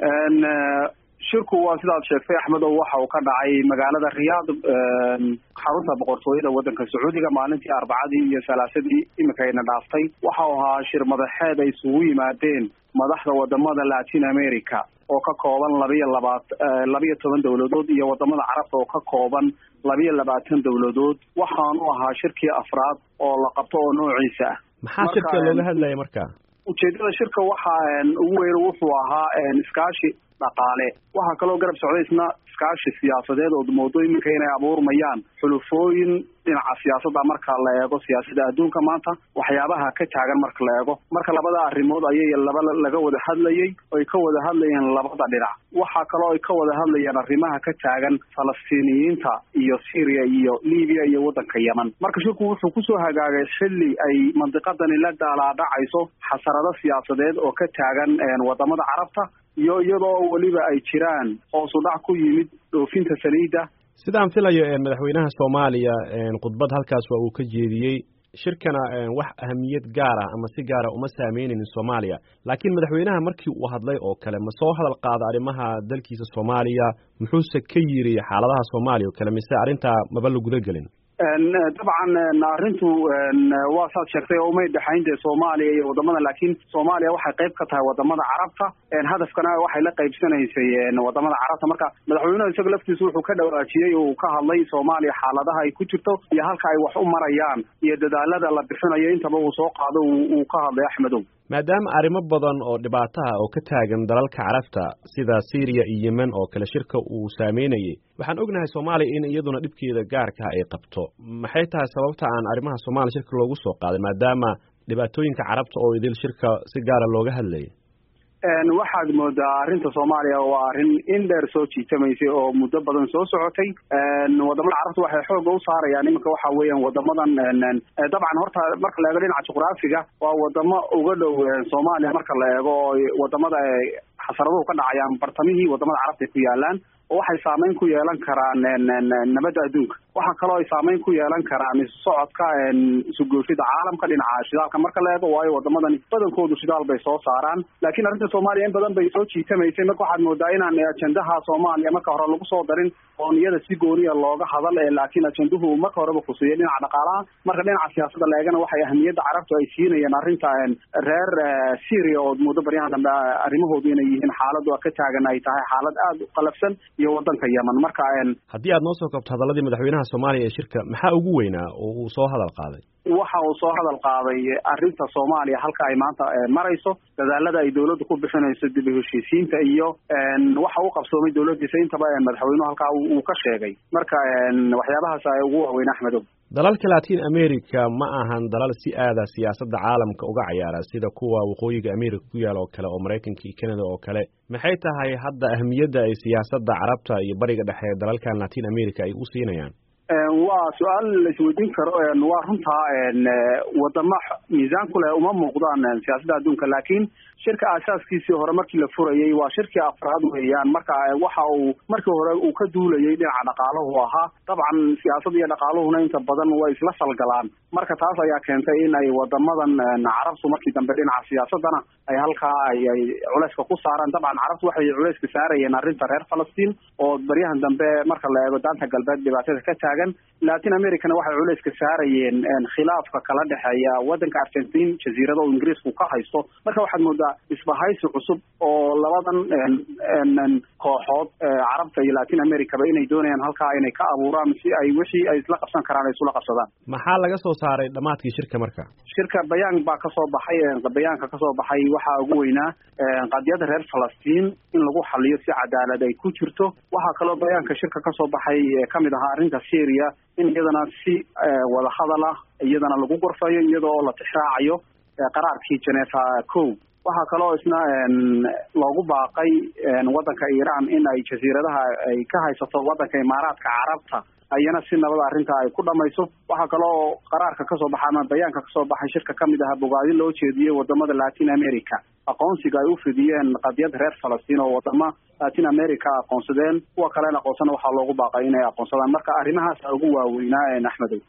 shirku waa sidaad sheegtay axmedow waxa uu ka dhacay magaalada riyaad xarunta boqortooyada waddanka sacuudiga maalintii arbacadii iyo salaasadii iminkayna dhaaftay waxa uu ahaa shir madaxeed ay isugu yimaadeen madaxda wadamada latin america oo ka kooban labiyo labaat labiyo toban dowladood iyo wadamada carabta oo ka kooban labiyo labaatan dowladood waxaanu ahaa shirkii afraad oo la qabto oo noociisa ah maxaa shirka looga hadlaya marka ujeedada shirka waxa ugu weyn wuxuu ahaa iskaashi dhaqaale waxaa kaloo garab socday isna iskaashi siyaasadeed oo moodo iminka inay abuurmayaan xulufooyin dhinaca siyaasadda marka la eego siyaasadda adduunka maanta waxyaabaha ka taagan marka la eego marka labada arrimood ayay laba laga wada hadlayey oy ka wada hadlayeen labada dhinac waxaa kaloo ay ka wada hadlayeen arrimaha ka taagan falastiiniyiinta iyo syria iyo libiya iyo waddanka yemen marka shirku wuxuu kusoo hagaagay xilli ay mandiqadani la daalaadhacayso xasarado siyaasadeed oo ka taagan wadamada carabta iyo iyadoo weliba ay jiraan hoosu dhac ku yimid dhoofinta saliidda sidaan filayo madaxweynaha soomaaliya khudbad halkaas waa uu ka jeediyey shirkana wax ahamiyad gaar ah ama si gaara uma saameynayn soomaaliya laakiin madaxweynaha markii uu hadlay oo kale ma soo hadal qaada arrimaha dalkiisa soomaaliya muxuuse ka yiri xaaladaha soomaaliya oo kale mise arrintaa maba la guda gelin dabcan arrintu waa saad sheegtay oo umay dhexayn dee soomaaliya iyo wadamada laakiin soomaaliya waxay qayb ka tahay wadamada carabta hadafkana waxay la qaybsanaysay wadamada carabta marka madaxweynuhu isaga laftiisu wuxuu ka dhawaajiyey oo uu ka hadlay soomaaliya xaaladaha ay ku jirto iyo halka ay wax u marayaan iyo dadaalada la bixinayo intaba uu soo qaado uu ka hadlay axmedow maadaama arrimo badan oo dhibaataha oo ka taagan dalalka carabta sida syriya iyo yemen oo kale shirka uu saameynayay waxaan ognahay soomaaliya in iyaduna dhibkeeda gaarka ay qabto maxay tahay sababta aan arrimaha soomaaliya shirka loogu soo qaaday maadaama dhibaatooyinka carabta oo idil shirka si gaara looga hadlayay waxaad moodaa arrinta soomaaliya waa arrin in dheer soo jiitamaysay oo muddo badan soo socotay wadamada carabta waxay xooga u saarayaan iminka waxa weeyaan wadamadan dabcan horta marka la eego dhinaca juqraafiga waa wadamo uga dhow soomaaliya marka la eego oo wadamada xasaraduhu ka dhacayaan bartamihii wadamada carabta ay ku yaalaan oo waxay saameyn ku yeelan karaan nabadda adduunka waxaa kaloo ay saameyn ku yeelan karaan socodka isugoofida caalamka dhinaca shidaalka marka la eego waayo wadamadani badankoodu shidaal bay soo saaraan laakiin arrinta soomaaliya in badan bay soo jiitamaysay marka waxaad moodaa inaan ajendaha soomaaliya marka hore lagu soo darin oon iyada si gooniya looga hadal laakiin ajenduhu marka horeba kusiiya dhinaca dhaqaalaha marka dhinaca siyaasadda la eegana waxay ahamiyadda carabtu ay siinayeen arrinta reer syria oo muddo baryahan dambe arrimahoodu inay yihiin xaaladu ka taagan ay tahay xaalad aada u qalafsan iyo wadanka yemen marka haddii aad noo soo kabto hadaladii madaxweynaha soomaaliya ee shirka maxaa ugu weynaa oo uu soo hadal qaaday waxa uu soo hadal qaaday arrinta soomaaliya halka ay maanta marayso dadaalada ay dawladdu ku bixinayso dib u heshiisiinta iyo waxa uu qabsoomay dawladdiisa intaba madaxweynuhu halkaa uu ka sheegay marka waxyaabahaas ay ugu waaweyn axmedow dalalka latin america ma ahan dalal si aada siyaasadda caalamka uga cayaara sida kuwa waqooyiga america ku yaal oo kale oo maraykanka iyo canada oo kale maxay tahay hadda ahamiyadda ay siyaasadda carabta iyo bariga dhexe dalalkan latin america ay u siinayaan waa su-aal la isweydiin karo waa runtaa wadamo miisaan ku leh uma muuqdaan siyaasadda adduunka laakiin shirka aasaaskiisii hore markii la furayey waa shirkii afraad weeyaan marka waxa uu markii hore uu ka duulayay dhinaca dhaqaalahu ahaa dabcan siyaasad iyo dhaqaaluhuna inta badan way isla falgalaan marka taas ayaa keentay in ay wadamadan carabtu markii dambe dhinaca siyaasadana ay halkaa ay ay culeyska ku saaraan dabcan carabtu waxay culeyska saarayeen arrinta reer falastiin oo baryahan dambe marka la eego daanta galbeed dhibaatada ka taagan latin americana waxay culeyska saarayeen khilaafka kala dhexeeya wadanka argentin jasiirada oo ingiriisku ka haysto marka waxaad moodaa isbahaysi cusub oo labadan kooxood carabta iyo latin americaba inay doonayaan halkaa inay ka abuuraan si ay wixii ay isla qabsan karaan ay isula qabsadaan maxaa laga soo saaray dhammaadkii shirka marka shirka bayaan baa kasoo baxay bayaanka kasoo baxay waxaa ugu weynaa qadiyada reer falastiin in lagu xaliyo si cadaalad ay ku jirto waxaa kaloo bayaanka shirka kasoo baxay kamid ahaa arrinta syria in iyadana si wadahadal ah iyadana lagu gorfayo iyadoo la tixraacayo qaraarkii genefa co waxaa kaloo isna loogu baaqay waddanka iiraan in ay jasiiradaha ay ka haysato waddanka imaaraadka carabta ayana si nabada arrinta ay ku dhamayso waxaa kaloo qaraarka kasoo baxa ama bayaanka kasoo baxay shirka kamid aha bogaadin loo jeediyey wadamada latin america aqoonsiga ay u fidiyeen qadiyad reer falastiin oo wadamo latin america aqoonsadeen kuwa kalena aqoonsana waxaa loogu baaqay inay aqoonsadaan marka arrimahaas ugu waaweynaa axmedow